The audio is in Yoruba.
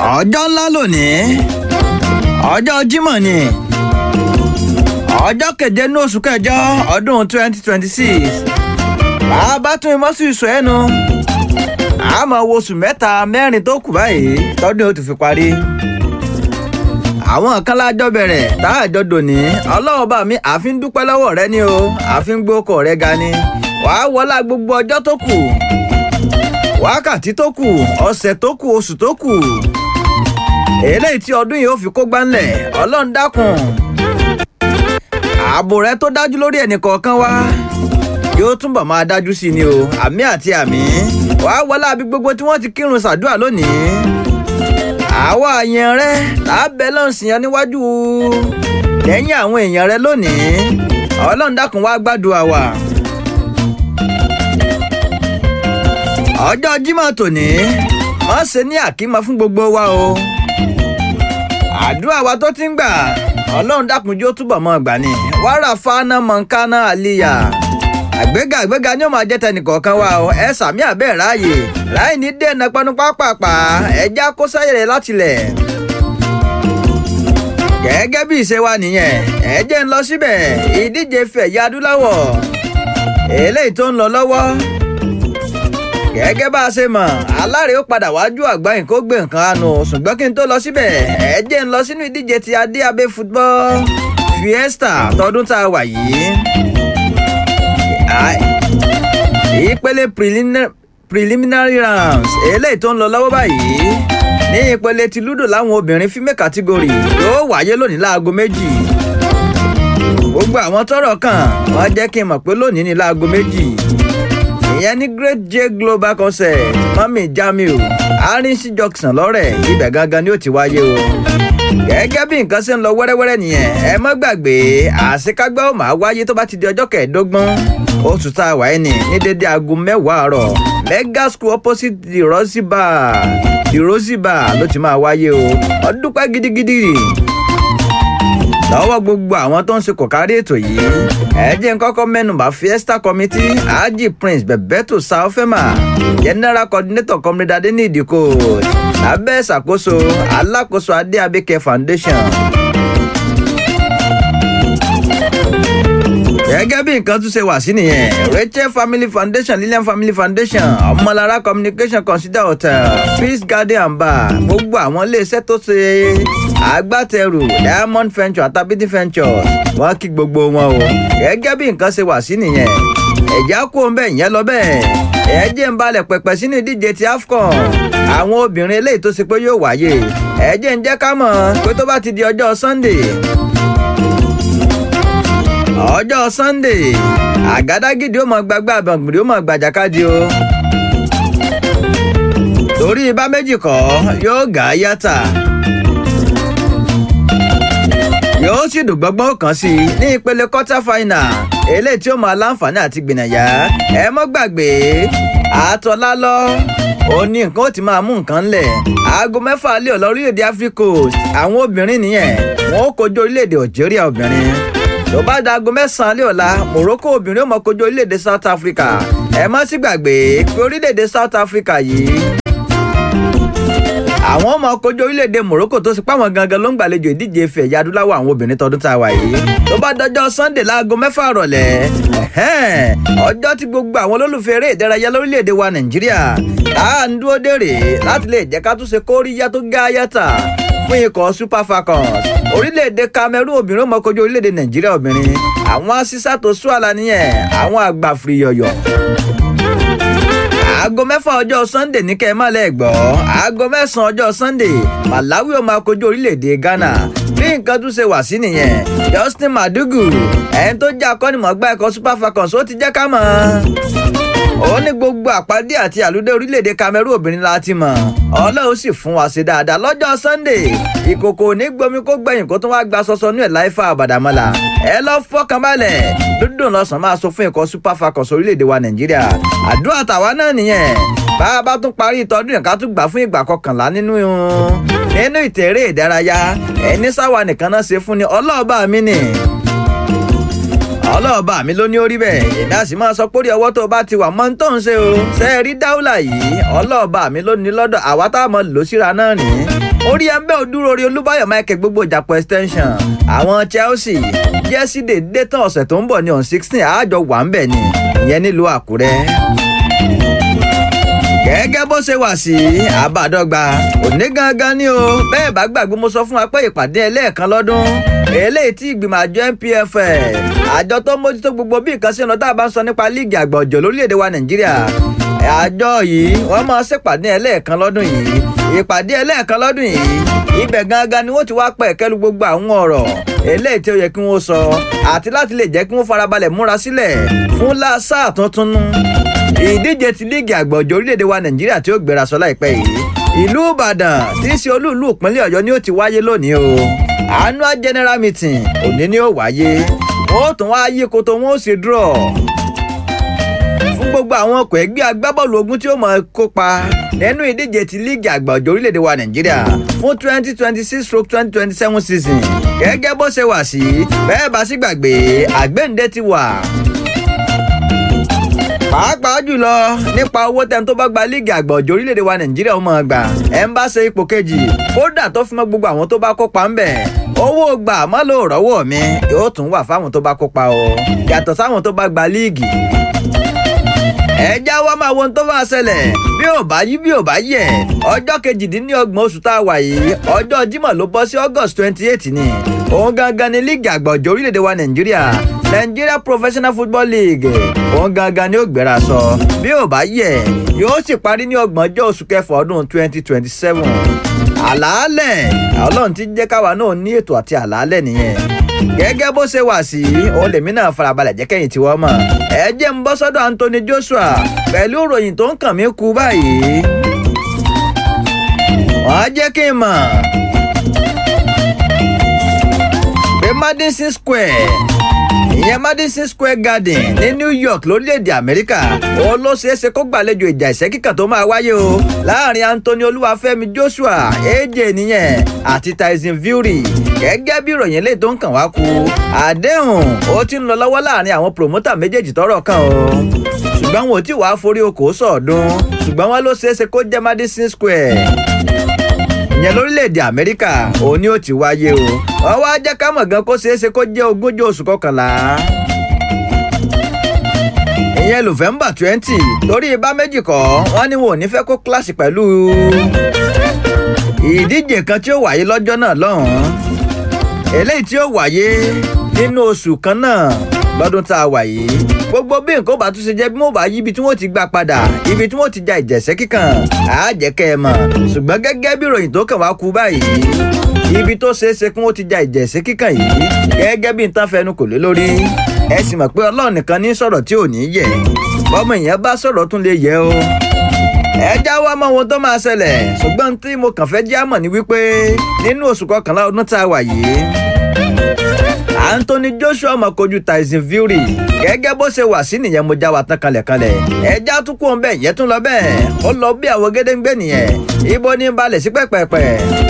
ọjọ́ ńlá lónìí ọjọ́ Jímọ̀ ni ọjọ́ keje ní oṣù kẹjọ ọdún twenty twenty six bàbá tún imọ́ sí ìsọ ẹnu àmọ́ wo oṣù mẹ́ta mẹ́rin tó kù báyìí tọ́dún yóò ti fi parí àwọn kan lájọ bẹ̀rẹ̀ tá a jọ dòní ọlọ́run bá mi àfi ń dúpẹ́ lọ́wọ́ rẹ ni o àfi ń gbókò rẹ ga ni wàá wọlá gbogbo ọjọ́ tó kù wákàtí tó kù ọ̀sẹ̀ tó kù oṣù tó kù eléyìí tí ọdún yìí ó fi kó gbánlẹ̀ ọlọ́run dákun ààbò rẹ tó dájú lórí ẹnì kọ̀ọ̀kan wa yóò túbọ̀ máa dájú sí ni o àmì àti àmì wàá wọlá bí gbogbo tí wọ́n ti kírun ṣàdúrà lónìí àwa èèyàn rẹ lábẹ́ lọ́sìn yẹn níwájú lẹ́yìn àwọn èèyàn rẹ lónìí ọlọ́run dákun wá gbàdúrà wa. ọjọ́ Jímọ̀ tòní wọ́n ṣe ní àkímọ fún gbogbo wa o àdúrà wa tó ti ń gbà ọlọ́run dákun jó túbọ̀ mọ́ gbà ní wàrà fáná mọ̀nkánná àlìyà àgbéga àgbéga ni ó máa jẹ́ tẹnìkọ̀ọ̀kan wa o ẹ sàmì àbẹ́ ráàyè láì ní dènà panu pápápá ẹja kó sáyẹ̀rẹ̀ látilẹ̀. gẹ́gẹ́ bí ìṣe wa nìyẹn ẹ jẹ́ ń lọ síbẹ̀ ìdíje fẹ̀yà adúláwọ̀ eléyìí tó ń lọ lọ́wọ́. gẹ́gẹ́ bá a ṣe mọ̀ aláre ó padà wájú àgbáyìn kó gbé nǹkan àánú ṣùgbọ́n kí n tó lọ síbẹ̀ ẹ jẹ́ ń lọ sínú ìdíje ti adéabé football fiesta tọdún tá a wà yìí ìpele preliminary rounds eléyìí tó ń lọ lọ́wọ́ báyìí ní ìpele ti ludo láwọn obìnrin female category yóò wáyé lónìí láago méjì gbogbo àwọn tọ́rọ̀ kàn wọ́n jẹ́ kí n mọ̀ pé lónìí ní láago méjì ìyẹn ní great j global concert mami jamiu arinsi junction lọ́rẹ̀ ibẹ̀ gangan ni ó ti wáyé o gẹ́gẹ́ bí nǹkan ṣe ń lọ wẹ́rẹ́wẹ́rẹ́ nìyẹn ẹ má gbàgbé àṣekágbá ó máa wáyé tó bá ti di ọjọ́ kẹẹ̀ẹ́dógún oṣù tá a wà ní ní dédé aago mẹ́wàá àárọ̀ mega school opposite the rosy bar the rosy bar ló ti máa wáyé o ọdún pẹ́ gidigidi lọ́wọ́ gbogbo àwọn tó ń ṣe kòkárí ètò yìí ẹ jẹ́ n kọ́kọ́ mẹ́nubà fiesta committee haji prince bebeto saofema general coordinator comrade adenidi coach lábẹ́ ìṣàkóso alákòóso adé abike foundation. gẹ́gẹ́ bí nǹkan tún ṣe wà sí nìyẹn rachel family foundation lilian family foundation ọmọlára communication consider hotel peace garden and bar gbogbo àwọn iléeṣẹ́ tó ṣe agbátẹrù diamond venture àtàbídí ventures wọ́n kí gbogbo wọn o gẹ́gẹ́ bí nǹkan ṣe wà sí nìyẹn ẹ̀já kó ń bẹ̀ yẹn lọ bẹ́ẹ̀ ẹ jẹ́ ń balẹ̀ pẹ̀pẹ̀ sínú ìdíje ti afcon àwọn obìnrin eléyìí tó ṣe pé yóò wáyé ẹ jẹ́ ń jẹ́ ká mọ̀ pé tó bá ti di ọjọ́ sunday ọjọ́ sunday àgádágídí ó mọ gbàgbà àbàgbìrì ó mọ gbàjàkadì o torí ibà méjì kọ́ yóò gà á yàtà yóò sì dùn gbọ́ngbọ́n kan sí i ní ìpele quarter final eléyìí tí ó máa láǹfààní àti gbìnàyà ẹ mọ́ gbàgbé àtọ́lá lọ ó ní nǹkan ó ti máa mú nǹkan lẹ̀ aago mẹ́fà lé ọ̀lọ́ orílẹ̀-èdè Africa Coast àwọn obìnrin nìyẹn wọn ó kojú orílẹ̀-èdè Algeria obìnrin tó bá dago mẹ́sàn-án lé ọ̀la Morocco obìnrin ó mọ kojú orílẹ̀-èdè South Africa ẹ má sì gbàgbé pé orílẹ̀-èdè South Africa yìí àwọn ọmọ kojú orílẹ̀-èdè Morocco tó sì páwọn gangan ló ń gbàlejò ìdíje ife ẹ̀yà adúláwọ̀ àwọn obìnrin tọdún tá a wà yìí tó bá dọjọ́ Sunday láago mẹ́fà rọ̀lẹ́ ọjọ́ tí gbogbo àwọn olólùfẹ́ eré ìdárayá lórílẹ̀-èdè wa Nàìjíríà tá à ń dúró dèrè láti lè jẹ́ ká tún ṣe kóríyá tó gá yàtà fún ikọ̀ Super Falcons orílẹ̀-èdè Cameroon obìnrin ó mọ kojú orílẹ̀-èdè Nàìjíríà obìnrin àwọn asísá tó sú àlà nìyẹn àwọn àgbà fìrìyọ̀yọ̀ aago mẹ́fà ọjọ́ sunday ní kẹ́ ẹ má lẹ́ gbọ́ aago mẹ́sàn-án ọjọ́ sunday malawi ó máa kojú orílẹ̀-èdè ghana bí nǹkan tún ṣe wà sí nìyẹn justin madugu ẹni tó jẹ́ akọ́nimọ̀ọ́gbá ẹ̀kọ́ super falcons ó ti jẹ́ ká mọ̀ ó ní gbogbo àpàdé àti àlùdé orílẹ̀-èdè cameroon obìnrin la ti mọ̀ ọlọ́run sì fún wa ṣe dáadáa lọ́jọ́ sunday ìkòkò ní gbomi kó gbẹ̀yìn kó tún wá gba sọsọ ní ẹ̀ láìfà àbàdàmọ́là ẹ lọ fọkàn balẹ̀ dúdùn lọ́sàn-án máa sọ fún ikọ̀ super falcons orílẹ̀-èdè wa nàìjíríà àdúrà tàwa náà nìyẹn bá a bá tún parí ìtọ́dún yẹn ká tún gbà fún ìgbà kọkànlá nínú nínú ìtẹ̀rẹ́ ìdárayá ẹni sáwa nìkan náà ṣe fún ni ọlọ́ọ̀bá mi nì ọlọ́ọ̀bá mi ló ní orí bẹ́ẹ̀ èmi á sì máa sọ pé orí ọwọ́ tó bá ti wà mọ́ ń tó ń ṣe o ṣe é rí dáúlà yìí ọlọ́ọ̀bá mi ló ní lọ́dọ̀ àwa tá a mọ̀ lò síra náà nìyí orí ẹgbẹ́ òdúrórí olúbáyọ̀ michael gbogbo ìjàpọ̀ extension àwọn chelsea jẹ́sídè dé tán ọ̀sẹ̀ tó ń bọ̀ ní on sixteen àájọ wà ń bẹ̀ ni ìyẹn nílùú àkúrẹ́ gẹ́gẹ́ bó ṣe wà sí àbádọ́gba òní gangan ni o bẹ́ẹ̀ bá gbàgbé mo sọ fún wa pé ìpàdé ẹlẹ́ẹ̀kan lọ́dún eléyìí tí ìgbìmọ̀ àjọ NPFL àjọ tó mójútó gbogbo bí nǹkan ṣe ń lọ tá a bá ń sọ nípa líìgì àgbà ọ̀jọ̀ lórílẹ̀‐èdè wa Nàìjíríà àjọ yìí wọ́n máa ṣèpàdé ẹlẹ́ẹ̀kan lọ́dún yìí ìpàdé ẹlẹ́ẹ̀kan lọ́dún yìí ibẹ̀ gangan ni wọ́n ti wá pẹ̀ kẹ́lu gbogbo àwọn ọ̀rọ̀ eléyìí tí ó yẹ kí wọ́n sọ àti láti lè jẹ́ kí wọ́n farabalẹ̀ múra sílẹ̀ fún sáà tuntun nù ìdíje ti líìgì àgbọ̀jọ̀ orílẹ̀-èdè wa nàìjíríà tí ó gbéra sọ láìpẹ́ yìí ìlú ìbàdàn tí í ṣe olúùlú ìpínlẹ̀ ọ̀yọ́ ni ó ti wáyé lónìí o annual general meeting òní ni ó wáyé wọn ó tún wá yí koto wọn ó sì draw fún gbogbo àwọn ọkọ̀ ẹgbẹ́ agbábọ́ọ̀lù ogun tí ó máa kópa nínú ìdíje ti líìgì àgbọ̀jọ̀ orílẹ̀-èdè wa nàìjíríà fún twenty twenty six stroke twenty twenty seven season gẹ́gẹ́ bó ṣe wà sí bẹ́ẹ̀ bá sì gbàgbé àgbéǹde ti wà pàápàá jùlọ nípa owó tẹ́ni tó bá gba líìgì àgbà ọ̀jọ̀ orílẹ̀-èdè wa nàìjíríà ó máa gbà ẹ̀ ń bá ṣe ipò kejì kódà tó fi mọ́ gbogbo àwọn tó bá kópa ń bẹ̀ owó gbà má ló rọ́wọ́ mi yóò tún wà fáwọn tó bá kópa o yàtọ̀ sáwọn tó bá gba líìgì ẹjá wa máa wo ohun tó máa ṣẹlẹ̀ bí ò bá yí bí ò bá yẹ ọjọ́ kejìdínlọ́gbọ̀n oṣù tá a wà yìí ọjọ́ Jímọ̀ ló bọ́ sí August twenty eight ni òun gangan ni líìgì àgbà ọ̀jọ̀ orílẹ̀-èdè wa Nàìjíríà Nigeria Professional Football League òun gangan ni ó gbéra sọ bí ò bá yẹ yóò sì parí ní ọgbọ̀njọ́ oṣù kẹfà ọdún twenty twenty seven àlàálẹ̀ Ọlọ́run ti jẹ́ káwa náà ní ètò àti àlàálẹ̀ nìyẹn gẹ́gẹ́ bó ṣe wà sí òun lèmi náà farabalẹ̀ jẹ́ kẹ́yìn tí wọ́n mọ̀ ẹ jẹ́ ń bọ́ sọ́dọ̀ Anthony Joshua pẹ̀lú ìròyìn tó ń kàn mí kú báyìí wọ́n á jẹ́ kí n mọ̀ pé Madison Square ìyẹn Madison Square Garden ní New York lórílẹ̀‐èdè Amẹ́ríkà òun ló ṣeé ṣe kó gbàlejò ìjà ìṣẹ́ kíkàn tó máa wáyé o láàrin Anthony Olúwafẹ́mi Joshua AJ nìyẹn àti Tyson Fury gẹ́gẹ́ bí ìròyìn lè tó ń kàn wá kú àdéhùn ó ti ń lọ lọ́wọ́ láàrin àwọn promoter méjèèjì tọ́rọ̀ kàn o ṣùgbọ́n wọn ò tí wàá forí okòó sọ̀ọ́dún ṣùgbọ́n wọn ló ṣeé ṣe kó jẹ́ Madison Square ìyẹn lórílẹ̀‐èdè amẹ́ríkà òun ni ó ti wáyé o wọ́n wá jẹ́ ká mọ̀ gan kó ṣeé ṣe kó jẹ́ ogúnjọ́ oṣù kọkànlá ìyẹn november twenty torí ibà méjì kọ́ wọ́n ní wọn ò ní fẹ́ kó kíláàsì pẹ̀lú ìdíje kan tí ó wáyé lọ́jọ́ náà lọ́hùn-ún eléyìí tí ó wáyé nínú oṣù kan náà lọ́dún tá a wà yìí gbogbo bí nǹkan bá tún ṣe jẹ́ bí wọ́n bá yí ibi tí wọ́n ti gbà padà ibi tí wọ́n ti ja ìjẹ̀sẹ́ kíkàn á jẹ́ kẹ́ ẹ mọ̀ ṣùgbọ́n gẹ́gẹ́ bí ìròyìn tó kàn wá kú báyìí ibi tó ṣeé ṣe kí wọ́n ti ja ìjẹ̀sẹ́ kíkàn yìí gẹ́gẹ́ bí nǹkan fẹnu kò lé lórí ẹ sì mọ̀ pé ọlọ́run nìkan ní sọ̀rọ̀ tí ò ní yẹ bọ́mọ ìyẹn bá sọ̀rọ̀ tún lè yẹ o ẹ já wá mọ ohun tó máa ṣẹlẹ̀ ṣùgbọ́n tí mo kàn fẹ́ jẹ́ àmọ̀ ni wípé nínú oṣù kọkànlá ọdún tá a wà yìí Anthony Joshua mọ̀ kojú Tyson Fury gẹ́gẹ́ bó ṣe wà sí nìyẹn mo já wa tán kalẹ̀kalẹ̀ ẹja tún kú òun bẹ́ẹ̀ yẹn tún lọ bẹ́ẹ̀ ó lọ bí àwọn gédéǹgbé nìyẹn ibo ní balẹ̀ sí pẹ́pẹ́pẹ́